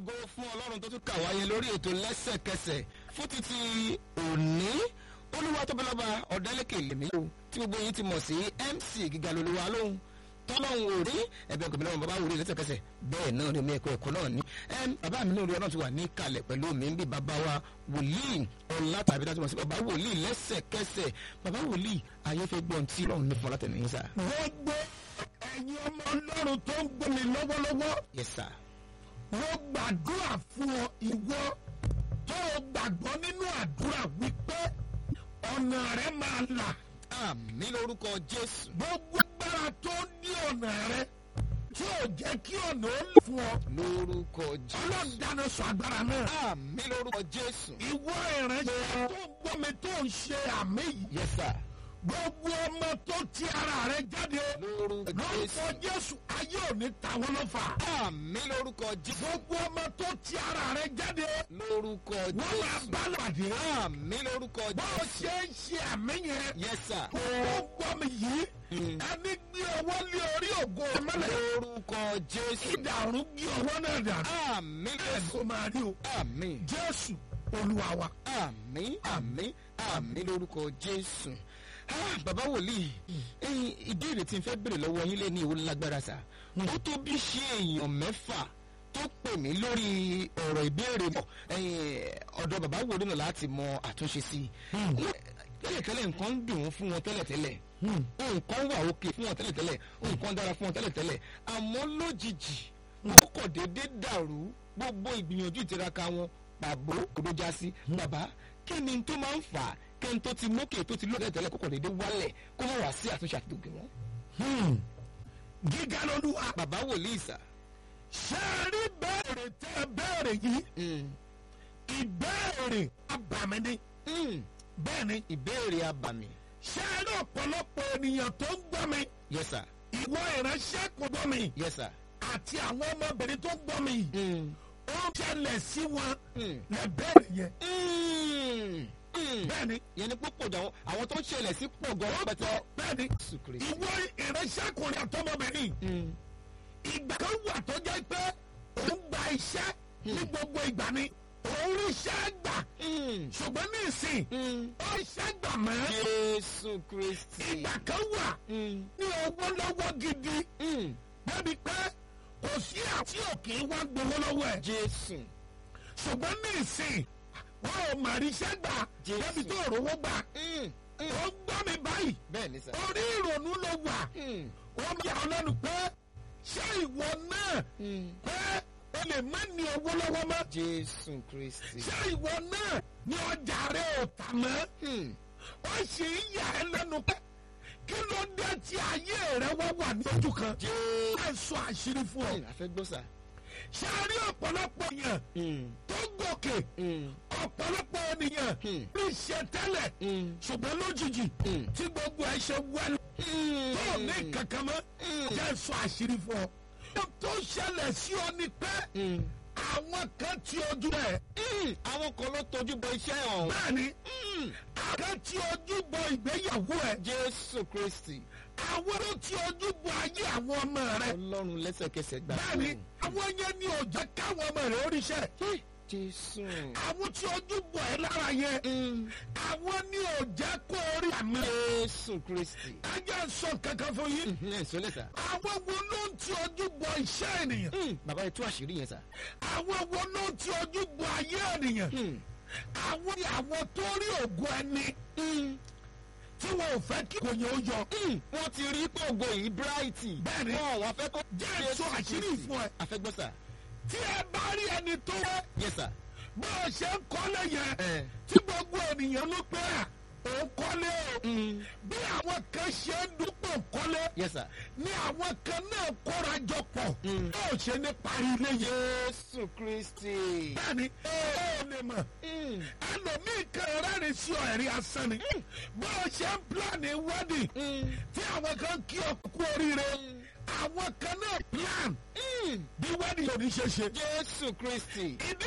ògo fún ọlọ́run tó tún kà wáyé lórí ètò lẹ́sẹ̀kẹsẹ̀ fún títí òní olúwa tó bẹ́lọ́ba ọ̀dẹ́lẹ́kẹ̀ lèmi o tí gbogbo yín ti mọ̀ sí mc gíga lolúwa lóhùn tọ́lọ́hún ò rí ẹ̀bẹ̀ kò mílíọ̀nù bàbá wòlíì lẹ́sẹ̀kẹsẹ̀ bẹ́ẹ̀ náà ni omi ẹ̀kọ́ ẹ̀kọ́ náà ní bàbá mi náà rí ọlọ́run ti wà ní kalẹ̀ pẹ̀lú mi ń bí bàbá wa wòlíì ọ̀la tàbí dájú mọ̀ sí bàbá wòlíì lẹ́sẹ̀kẹsẹ̀ bàbá wòlíì ayé fẹ́ gbọ́n tí ọlọ́run ní fọlá tẹ̀lé yín sá. gbogbo ẹ̀yin ọmọ ọlọ́run tó ń gbọ́ mi lọ́wọ́lọ́wọ́ yes sir. mo gbàdúrà fún ọ ìwọ tó o gbàgbọ́ nínú àdúrà wípé ọ̀nà rẹ máa là àmì lórúkọ jésù. gbogbo agbára tó ní ọ̀nà rẹ tí ò jẹ́ kí ọ̀nà ó lè fún ọ lórúkọ jésù. ọlọ́run dáná sọ agbára náà àmì lórúkọ jésù. ìwọ ìránṣẹ́ tó ń gbọ́ mi tó ń ṣe àmì yìí yes sir. gbogbo ọmọ tó ti ara rẹ jáde lórúkọ lórúkọ jésù. jésù ayé ò ní ta wọ́n lọ́fà àmì lórúkọ jésù. gbogbo ọmọ tó ti ara rẹ jáde lórúkọ wọ́n máa jésù. bá lọ́pàdé àmì lórúkọ bó o jésù. ṣe ń ṣe àmì yẹn yes sir. kó o gbọ́ mi yìí Mm. ẹni gbé ọwọ́ lé orí ògo mọ́lẹ̀ lórúkọ jésù. ìdàrún gbé ọwọ́ náà dànù àmì ẹ̀ jésù. tó máa rí o àmì. jésù olúwa wa àmì àmì àmì lórúkọ jésù Ah, bàbá wòlíì ẹyin ìbéèrè tí n fẹ́ béèrè lọ́wọ́ yín lé ní ìwé lágbára sá ó tó bí ṣe èèyàn mẹ́fà tó pè mí lórí ọ̀rọ̀ ìbéèrè mọ́ ẹyin ọ̀dọ̀ bàbá wòlíì náà láti mọ àtúnṣe sí i tẹ́lẹ̀tẹ́lẹ̀ nǹkan ń dùn ún fún wọn tẹ́lẹ̀tẹ́lẹ̀ nǹkan wà òkè fún wọn tẹ́lẹ̀tẹ́lẹ̀ nǹkan dára fún wọn tẹ́lẹ̀tẹ́lẹ̀ àmọ́ lójijì ó kọ̀ déédéé dàrú gbogbo ìgbìyànjú ìtiraka wọn pàbó kòdó já sí bàbá kí ni tó máa ń fà á kí n tó ti mókè tó ti lóde tẹ́lẹ̀ kókò déédéé wálẹ̀ kó má wá sí àtúnṣe àti tòkè wọn. gíga lolúwa bàbá wòlíì sà. ṣe é rí bẹ́ẹ̀rẹ̀ tẹ́ bẹ́ẹ̀rẹ̀ yìí Mm, ìbéèrè abàmì ni mm, bẹ́ẹ̀ ni ìbéèrè abàmì. ṣe é rí ọ̀pọ̀lọpọ̀ ènìyàn tó ń gbọ́ mi yes sir ìwọ ìránṣẹ́ kò gbọ́ mi yes sir. àti àwọn ọmọbìnrin tó ń gbọ́ mi Mm, ó ń ṣẹlẹ̀ sí wọn mm, lẹ bẹ́ẹ̀rẹ̀ yẹn mm, mm. bẹ́ẹ̀ ni yẹn ni púpọ̀ jù àwọn àwọn tó ń ṣẹlẹ̀ sí pọ̀ gan pẹ̀tẹ́. bẹ́ẹ̀ ni Jésù Kristi. ìwọ ìránṣẹ́kùnrin àtọmọbìnrin Mm, ìgbà kan wà tó jẹ́ pé òun gba iṣẹ́ ní gbogbo ìgbà ni òun ríṣẹ́ gbà mm, ṣùgbọ́n ní ìsìn mm. ó ríṣẹ́ gbà mọ́ Jésù Kristi. ìgbà kan wà Mm, ní owó lọ́wọ́ gidi mm. débi pé kò sí àti òkè wá gbowó lọ́wọ́ ẹ̀ Jésù. ṣùgbọ́n ní ìsìn wọn ò mà ríṣẹ́ gbà Jésù. débi tó rówó gbà Mm, mm. ó gbọ́ mi báyìí bẹ́ẹ̀ ni sà. orí ìrònú ló wà Mm, wọ́n yà ọ́ lẹ́nu pé ṣé ìwọ náà mm. pé o lè má ní owó lọ́wọ́ mọ́ Jésù Kristi. ṣé ìwọ náà ní ọjà rẹ ò tà mọ́ Mm, ó sì ń yà ẹ́ lẹ́nu pé kí ló dé tí ayé rẹ wá wà ní ojú kan Jésù. ẹ sọ àṣírí fún ọ Mm, a fẹ́ gbọ́ sà. ṣé a rí ọ̀pọ̀lọpọ̀ yẹn Mm, tó gòkè mm, ọ̀pọ̀lọpọ̀ ènìyàn Hmm. ní ṣe tẹ́lẹ̀ mm, ṣùgbọ́n lójijì Hmm. tí gbogbo ẹ ṣe wẹ́lú mm. tó ní kankan mọ́ Hmm. jẹ́ sọ àṣírí fún ọ. ohun tó ṣẹlẹ̀ sí ọ ni pé Mm, àwọn kan ti ojú rẹ̀ mm. àwọn kan ló tọ́jú bọ iṣẹ́ ọ̀hún. bẹ́ẹ̀ ni Mm, àwọn kan ti ojú bọ ìgbéyàwó ẹ̀ Jésù Kristi. àwọn ló ti ojú bọ ayé àwọn ọmọ rẹ̀ Ọlọ́run lẹ́sẹ̀kẹsẹ̀ gbà. bẹ́ẹ̀ ni àwọn yẹn ní ó jẹ́ káwọn ọmọ rẹ̀ oríṣẹ́ Mm. Jésù. àwọn tí ojú bọ ẹ̀ lára yẹn Mm. àwọn ní ó jẹ́ kó orí àmì Jésù Kristi. ẹjẹ́ sọ kankan fún yín Mm, ẹ̀ sọ́lẹ̀ sà. àwọn wo ló ń ti ojú bọ iṣẹ́ ènìyàn Mm, Bàbá yẹn tú àṣírí yẹn sà. àwọn wo ló ń ti ojú bọ ayé ènìyàn Mm, àwọn ni àwọn tó rí ògùn ẹni mm, tí wọn ò fẹ́ kí kò yẹn ó yọ mm. Wọ́n ti rí pògò yìí brighty. Bẹ́ẹ̀ ni. Wọ́n wọ́n fẹ́ kó. Jẹ́ sọ àṣírí fún ẹ. A fẹ́ gbọ́ sà. tí ẹ bá rí ẹni tó rẹ Yes sir. bó o ṣe ń kọ́lé yẹn Eh. tí gbogbo ènìyàn ló pé à òun kọ́lé o Mm. bí àwọn kan ṣe ń dúpọ̀ kọ́lé Yes sir. ní àwọn kan náà kóra jọ pọ̀ Mm. bó o ṣe ní parí ilé yẹn Jésù Kristi. bẹ́ẹ̀ni ó lè mọ̀ Mm. ẹlòmíì kan rẹ́rìn sí ọ ẹ̀rí asán ni bó o ṣe ń pílánì wedding Mm. tí àwọn kan kí ọ kú oríire àwọn kan náà plan Mm. bí wedding yóò ní ṣe ṣe Jésù Kristi. ìdí